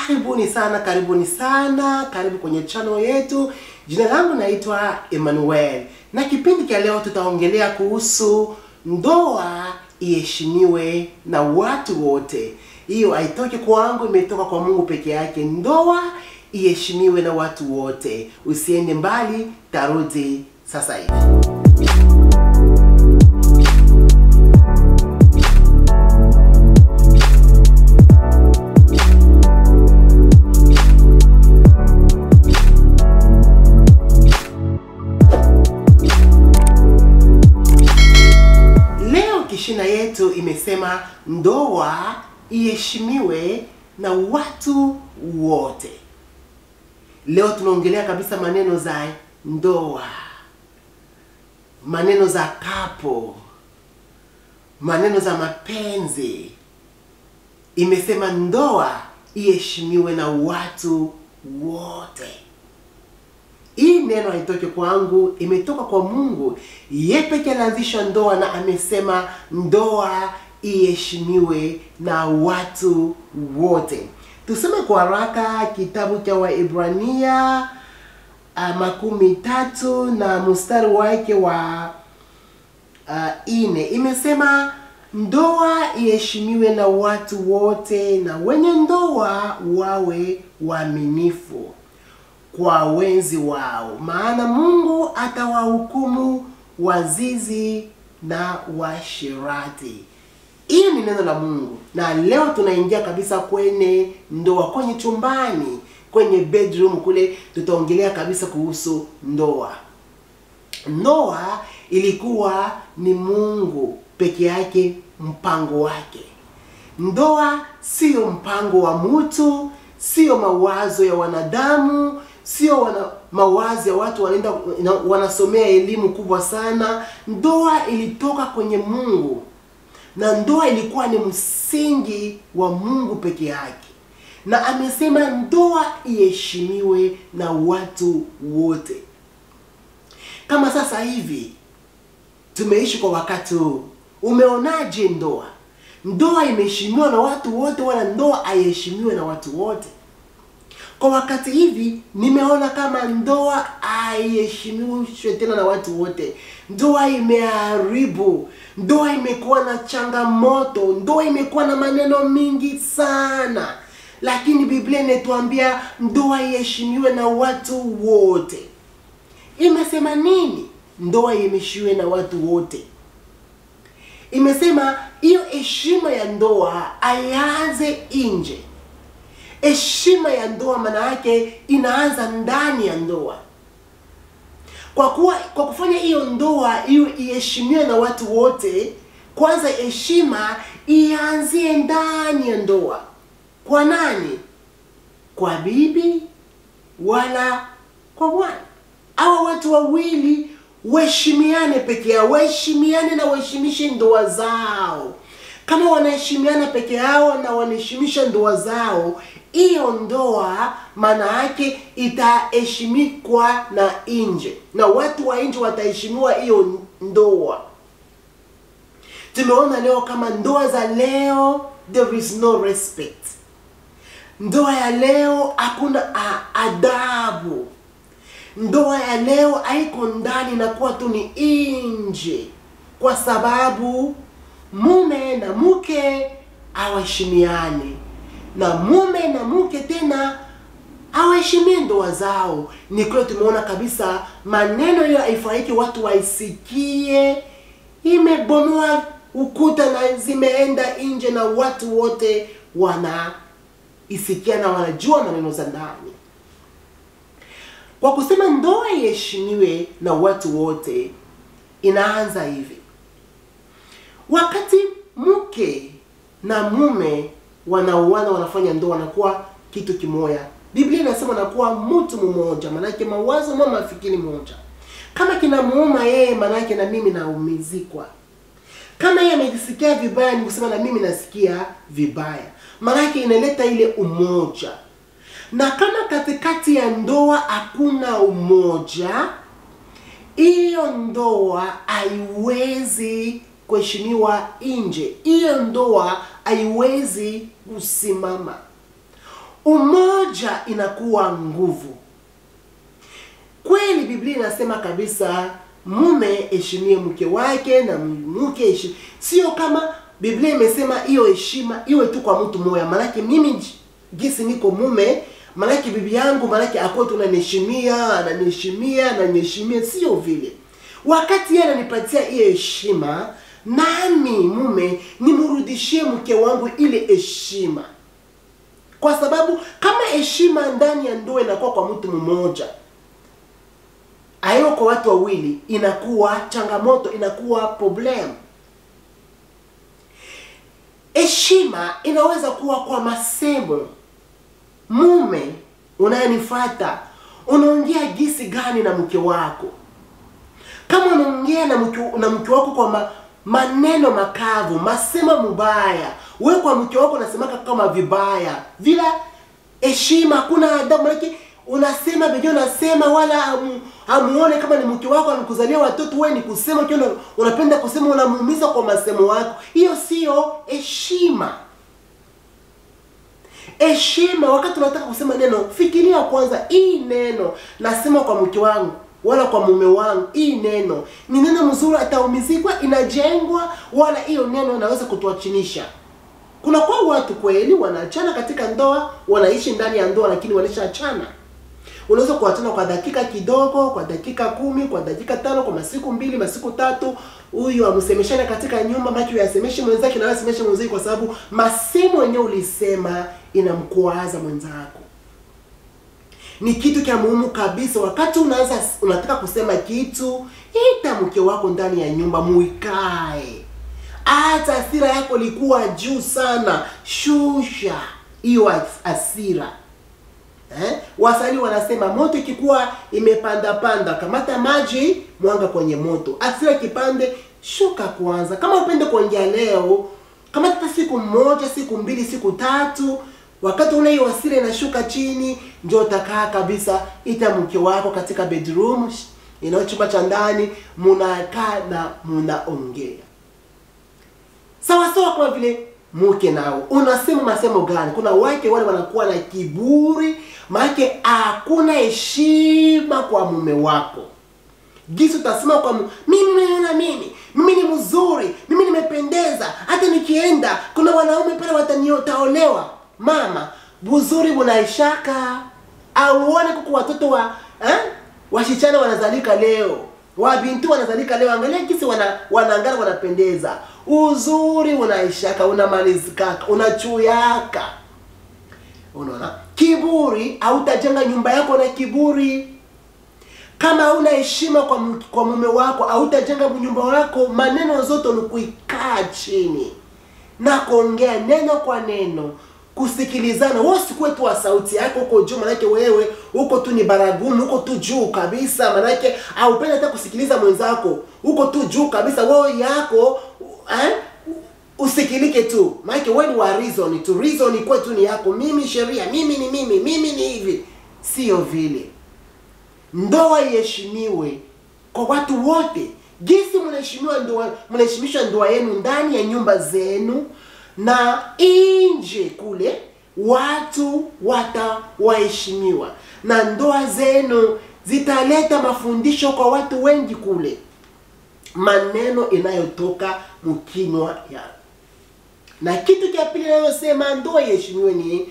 Karibuni sana, karibuni sana, karibu kwenye channel yetu. Jina langu naitwa Emmanuel, na kipindi cha leo tutaongelea kuhusu ndoa iheshimiwe na watu wote. Hiyo haitoki kwangu, imetoka kwa Mungu peke yake. Ndoa iheshimiwe na watu wote. Usiende mbali, tarudi sasa hivi. Leo kishina yetu imesema ndoa iheshimiwe na watu wote. Leo tunaongelea kabisa maneno za ndoa, maneno za kapo, maneno za mapenzi. Imesema ndoa iheshimiwe na watu wote. Hii neno haitoki kwangu, imetoka kwa Mungu. Yeye pekee alianzisha ndoa na amesema ndoa iheshimiwe na watu wote. Tuseme kwa haraka kitabu cha Waebrania uh, makumi tatu na mstari wake wa uh, ine imesema ndoa iheshimiwe na watu wote, na wenye ndoa wawe waaminifu kwa wenzi wao, maana Mungu atawahukumu wazizi na washirati. Hiyo ni neno la Mungu, na leo tunaingia kabisa kwenye ndoa, kwenye chumbani, kwenye bedroom kule, tutaongelea kabisa kuhusu ndoa. Ndoa ilikuwa ni Mungu peke yake mpango wake. Ndoa sio mpango wa mtu, sio mawazo ya wanadamu, sio wana, mawazo ya watu wanaenda na- wanasomea elimu kubwa sana. Ndoa ilitoka kwenye Mungu na ndoa ilikuwa ni msingi wa Mungu peke yake, na amesema ndoa iheshimiwe na watu wote. Kama sasa hivi tumeishi kwa wakati huu, umeonaje ndoa? Ndoa imeheshimiwa na watu wote, wala ndoa haiheshimiwe na watu wote? Kwa wakati hivi nimeona kama ndoa haiheshimiwi tena na watu wote. Ndoa imeharibu, ndoa imekuwa na changamoto, ndoa imekuwa na maneno mingi sana, lakini Biblia inatuambia ndoa iheshimiwe na watu wote. Imesema nini? Ndoa iheshimiwe na watu wote. Imesema hiyo heshima ya ndoa aianze nje. Heshima ya ndoa maana yake inaanza ndani ya ndoa. Kwa kuwa kwa kufanya hiyo ndoa hiyo iheshimiwe na watu wote, kwanza heshima ianzie ndani ya ndoa. Kwa nani? Kwa bibi wala kwa bwana. Hawa watu wawili waheshimiane peke yao, waheshimiane na waheshimishe ndoa zao. Kama wanaheshimiana peke yao na wanaheshimisha ndoa zao, hiyo ndoa maana yake itaheshimikwa na nje, na watu wa nje wataheshimiwa hiyo ndoa. Tumeona leo kama ndoa za leo, there is no respect. Ndoa ya leo hakuna a- adabu. Ndoa ya leo haiko ndani, inakuwa tu ni nje, kwa sababu mume na mke hawaheshimiani, na mume na mke tena hawaheshimii ndoa zao. Ni kweli, tumeona kabisa maneno hiyo haifurahiki watu waisikie, imebomoa ukuta na zimeenda nje, na watu wote wanaisikia na wanajua maneno za ndani. Kwa kusema ndoa iheshimiwe na watu wote, inaanza hivi: wakati mke na mume wanaoana, wanafanya ndoa, wanakuwa kitu kimoja. Biblia inasema wanakuwa mtu mmoja, maanake mawazo mama mafikiri moja. Kama kinamuuma yeye, maanake na mimi naumizikwa. Kama yeye amejisikia vibaya, ni kusema na mimi nasikia vibaya, maanake inaleta ile umoja na kama katikati ya ndoa hakuna umoja, hiyo ndoa haiwezi kuheshimiwa nje. Hiyo ndoa haiwezi kusimama. Umoja umoja inakuwa nguvu kweli biblia inasema kabisa mume heshimie mke wake na mke heshi- sio kama biblia imesema hiyo heshima iwe tu kwa mtu mmoja maanake mimi j- gisi niko mume maanake bibi yangu maanake akuwa tunaniheshimia ananiheshimia ananiheshimia sio vile wakati yeye ananipatia hiyo heshima nami mume nimrudishie mke wangu ile heshima kwa sababu kama heshima ndani ya ndoa inakuwa kwa mtu mmoja aiyo kwa watu wawili inakuwa changamoto inakuwa problem heshima inaweza kuwa kwa masemo mume unayenifata unaongea gisi gani na mke wako kama unaongea na mke, na mke wako kwa ma, maneno makavu masema mubaya we kwa mke wako unasemaka kama vibaya vila heshima hakuna adabu manake unasema bejo unasema wala hamu- hamuone kama ni mke wako amekuzalia watoto we ni kusema tu una- unapenda kusema unamuumiza kwa masemo wako hiyo sio heshima heshima wakati unataka kusema neno fikiria kwanza hii neno nasema kwa mke wangu wala kwa mume wangu hii neno ni neno mzuri ataumizikwa inajengwa wala hiyo neno inaweza kutuachinisha kuna kwa watu kweli wanaachana katika ndoa wanaishi ndani ya ndoa lakini walishaachana unaweza kuachana kwa dakika kidogo kwa dakika kumi kwa dakika tano kwa masiku mbili masiku tatu huyu amsemeshane katika nyumba maki yasemeshe mwenzake na asemeshe mwenzake kwa sababu masemo yenyewe ulisema inamkwaza mwenzako ni kitu cha muhimu kabisa wakati unaanza unataka kusema kitu ita mke wako ndani ya nyumba muikae hata hasira yako ilikuwa juu sana shusha hiyo has- hasira eh? wasanii wanasema moto ikikuwa imepanda panda kamata maji mwanga kwenye moto hasira kipande shuka kwanza kama upende kuongea leo kama hata siku moja siku mbili siku tatu wakati una hiyo hasira inashuka chini ndio utakaa kabisa ita mke wako katika bedroom inayo chumba cha ndani munakaa na munaongea sawa sawa kama vile mke nao unasema masemo gani kuna wake wale wanakuwa na kiburi maanake hakuna heshima kwa mume wako gisi utasema kwa mu, mimi naona mimi mimi ni mzuri mimi nimependeza hata nikienda kuna wanaume pale wataniotaolewa mama buzuri bunaishaka auone kuku watoto wa eh? washichana wanazalika leo wabintu wanazalika leo angalia kisi wana, wanaangana wanapendeza uzuri unaishaka unamalizikaka unachuyaka unaona kiburi hautajenga nyumba yako na kiburi kama hauna heshima kwa, m- kwa mume wako hautajenga nyumba wako maneno zote ni kuikaa chini na kuongea neno kwa neno kusikilizana wewe usikuwe tu wa sauti yako huko juu manake wewe huko tu ni baragumu huko tu juu kabisa manake haupendi hata kusikiliza mwenzako huko tu juu kabisa wewe yako eh? usikilike tu maanake wewe ni wa reason tu reason ikuwe tu ni yako mimi sheria mimi ni mimi mimi ni hivi sio vile ndoa iheshimiwe kwa watu wote jinsi mnaheshimiwa ndoa mnaheshimisha ndoa yenu ndani ya nyumba zenu na nje kule watu watawaheshimiwa na ndoa zenu zitaleta mafundisho kwa watu wengi kule maneno inayotoka mkinywa ya na kitu cha pili inayosema ndoa iheshimiwe ni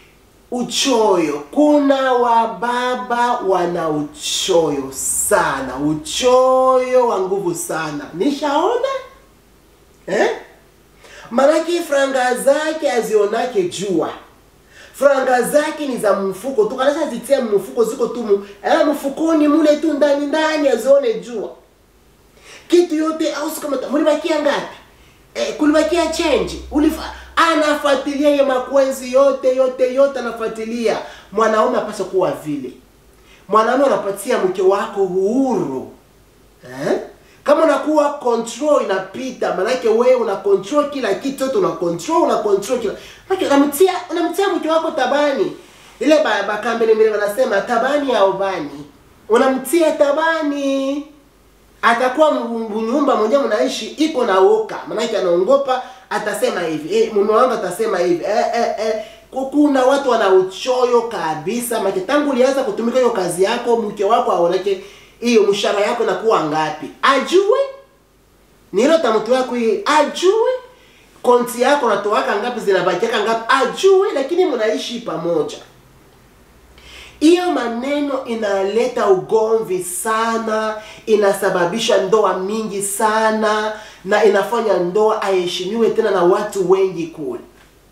uchoyo kuna wababa wana uchoyo sana uchoyo wa nguvu sana nishaona eh? manake franga zake azionake jua franga zake ni za mfuko tu kanasa zitia mfuko ziko tu mu- eh, mfukoni mule tu ndani ndani azione jua kitu yote au siku kama mulibakia ngapi eh, kulibakia change ulifa anafuatilia ye makwenzi yote yote yote anafuatilia mwanaume apaswa kuwa vile mwanaume anapatia mke wako uhuru eh? kama unakuwa control inapita manake wewe una control kila kitu yote una control una control kila Manake unamtia unamtia mke wako tabani ile ba- bakambele mbele wanasema tabani ya ubani unamtia tabani atakuwa m- nyumba moja mnaishi iko na woka maanake anaongopa atasema hivi eh, mume wangu atasema hivi eh, eh, eh, kuna watu wana uchoyo kabisa make tangu ulianza kutumika hiyo kazi yako mke wako aoneke hiyo mshahara yako inakuwa ngapi ajue ni hilo tamtu yako hii ajue konti yako natoaka ngapi zinabakiaka ngapi ajue lakini mnaishi pamoja hiyo maneno inaleta ugomvi sana inasababisha ndoa mingi sana na inafanya ndoa aheshimiwe tena na watu wengi kule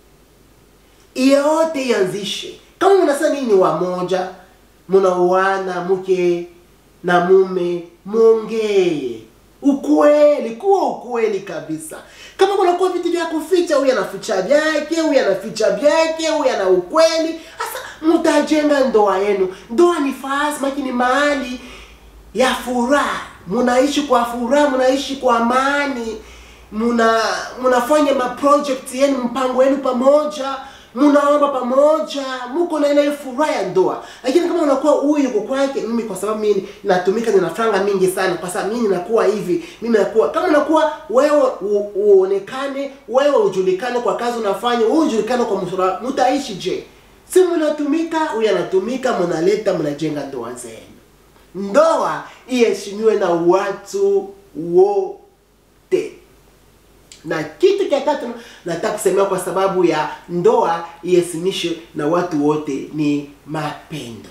yote ianzishe kama mnasema nini ni wamoja mnaoana mke na mume mwongee ukweli kuwa ukweli kabisa kama kunakuwa vitu vya kuficha huyu anaficha vyake huyu anaficha vyake huyu ana ukweli sasa mtajenga ndoa yenu ndoa ni fasi maki ni mahali ya furaha mnaishi kwa furaha mnaishi kwa amani muna mnafanya maproject yenu mpango yenu pamoja mnaomba pamoja mko na ile furaha ya ndoa lakini kama unakuwa huyu yuko kwake mimi kwa sababu mimi natumika nina franga mingi sana kwa sababu mimi nakuwa hivi mimi nakuwa kama unakuwa wewe u- uonekane wewe ujulikane kwa kazi unafanya wewe ujulikane kwa msura mtaishi je si mnatumika huyu anatumika mnaleta mnajenga ndoa zenu ndoa iheshimiwe na watu wote na kitu cha tatu nataka kusemea kwa sababu ya ndoa iheshimishwe na watu wote ni mapendo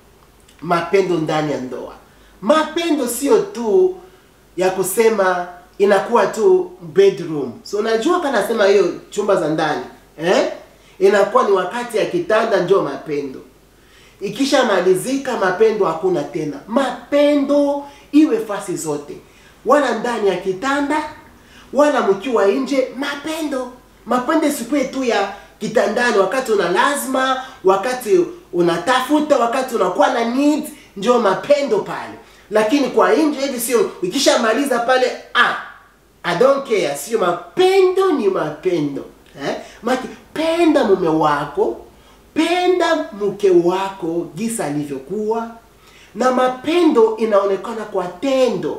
mapendo ndani ya ndoa mapendo sio tu ya kusema inakuwa tu bedroom so unajua kana nasema hiyo chumba za ndani eh? inakuwa ni wakati ya kitanda ndio mapendo ikishamalizika mapendo hakuna tena mapendo iwe fasi zote wala ndani ya kitanda wala mkiwa nje mapendo mapendo isikuwe tu ya kitandani wakati una lazima wakati unatafuta wakati unakuwa na need ndio mapendo pale lakini kwa nje hivi sio ikishamaliza pale ah I don't care sio mapendo ni mapendo eh? Maki, penda mume wako penda mke wako jinsi alivyokuwa na mapendo inaonekana kwa tendo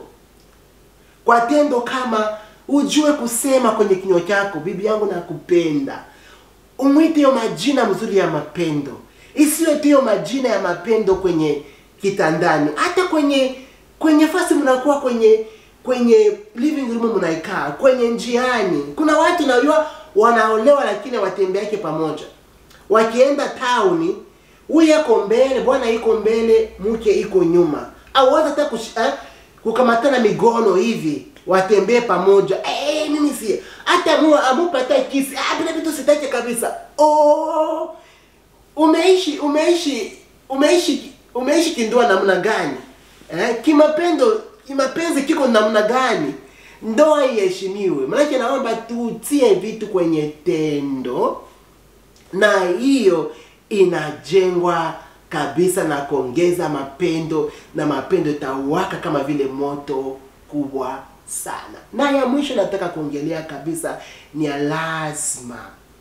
kwa tendo kama ujue kusema kwenye kinywa chako bibi yangu nakupenda umwite hiyo majina mzuri ya mapendo isiwe tu hiyo majina ya mapendo kwenye kitandani hata kwenye kwenye fasi mnakuwa kwenye kwenye living room mnaikaa kwenye njiani kuna watu najua wanaolewa lakini watembeake pamoja wakienda tauni huyu yako mbele bwana iko mbele mke iko nyuma au hata hata kush- eh, kukamatana migono hivi watembee pamoja eh, mimi si hata mu amupata kisi ah, bila vitu sitaki kabisa oh, umeishi umeishi umeishi umeishi kindoa namna gani eh, kimapendo kimapenzi kiko namna gani ndoa iheshimiwe maanake naomba tutie vitu kwenye tendo na hiyo inajengwa kabisa na kuongeza mapendo na mapendo itawaka kama vile moto kubwa sana na ya mwisho nataka kuongelea kabisa ni ya lazima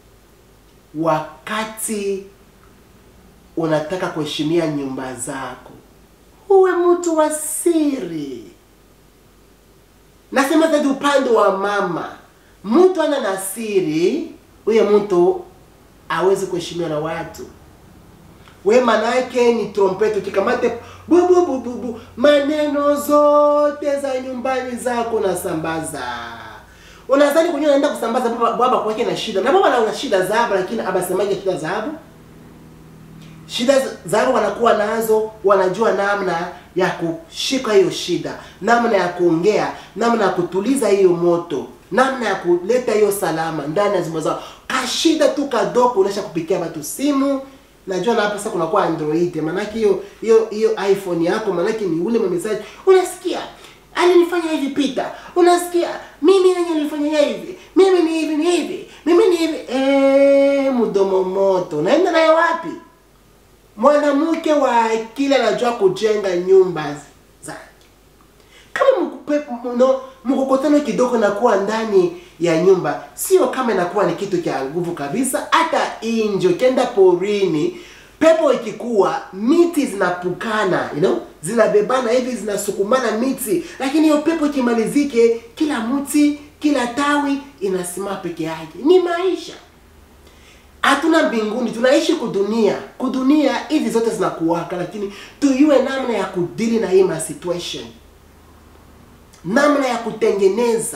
wakati unataka kuheshimia nyumba zako uwe mtu wa siri nasema zaidi upande wa mama mtu ana na siri huyo mtu awezi kuheshimiwa na watu we manake ni trompeti ukikamate bububububu maneno zote za nyumbani zako nasambaza unadhani kwenye unaenda kusambaza baba, baba kwake na shida na baba na shida zabo lakini abasemaje shida zabo shida zao wanakuwa nazo wanajua namna ya kushika hiyo shida namna ya kuongea namna ya kutuliza hiyo moto namna ya kuleta hiyo salama ndani ya zimo zao kashida tu kadogo unaisha kupikia watu simu najua na hapa sasa kunakuwa android maanake hiyo hiyo hiyo iphone yako maanake ni ule mmesaji unasikia alinifanya hivi pita unasikia mimi nenye nilifanya hivi mimi ni hivi ni hivi mimi ni hivi eh mdomo moto unaenda naye wapi mwanamke wa akili anajua kujenga nyumba zake kama mkupe- mno- mkokotano kidogo nakuwa ndani ya nyumba sio kama inakuwa ni kitu cha nguvu kabisa hata nje ukienda porini pepo ikikuwa miti zinapukana you know? zinabebana hivi zinasukumana miti lakini hiyo pepo ikimalizike kila mti kila tawi inasimama peke yake ni maisha hatuna mbinguni tunaishi kudunia kudunia hizi zote zinakuwaka lakini tuyue namna ya kudili na hii ma situation namna ya kutengeneza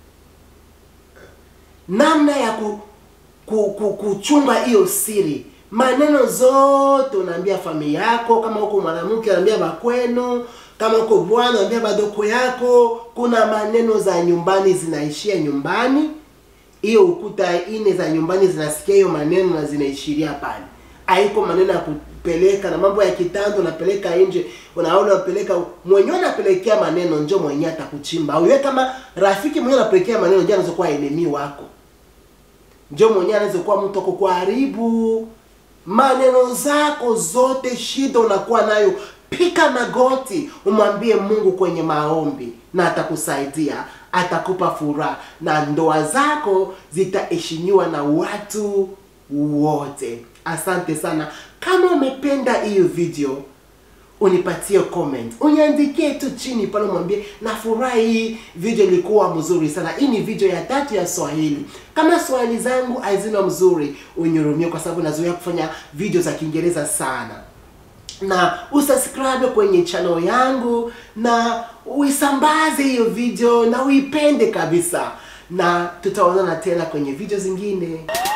namna ya ku, ku, ku, kuchunga hiyo siri maneno zote unaambia familia yako kama huko mwanamke unaambia bakwenu kama uko bwana unaambia badoko yako kuna maneno za nyumbani zinaishia nyumbani hiyo ukuta ine za nyumbani zinasikia hiyo maneno na zinaishiria pale haiko maneno ya kupeleka na mambo ya kitando unapeleka nje unaona unapeleka mwenyewe unapelekea maneno njo mwenyewe atakuchimba au wewe kama rafiki mwenyewe unapelekea maneno ndio anaweza kuwa enemy wako njo mwenyewe anaweza kuwa mtu ako kuharibu maneno zako zote shida unakuwa nayo pika magoti umwambie mungu kwenye maombi na atakusaidia atakupa furaha na ndoa zako zitaheshimiwa na watu wote asante sana kama umependa hiyo video unipatie comment uniandikie tu chini pale mwambie nafurahi hii video ilikuwa mzuri sana hii ni video ya tatu ya swahili kama swahili zangu hazina mzuri unyurumie kwa sababu nazoea kufanya video za kiingereza sana na usubscribe kwenye channel yangu na uisambaze hiyo video na uipende kabisa na tutaonana tena kwenye video zingine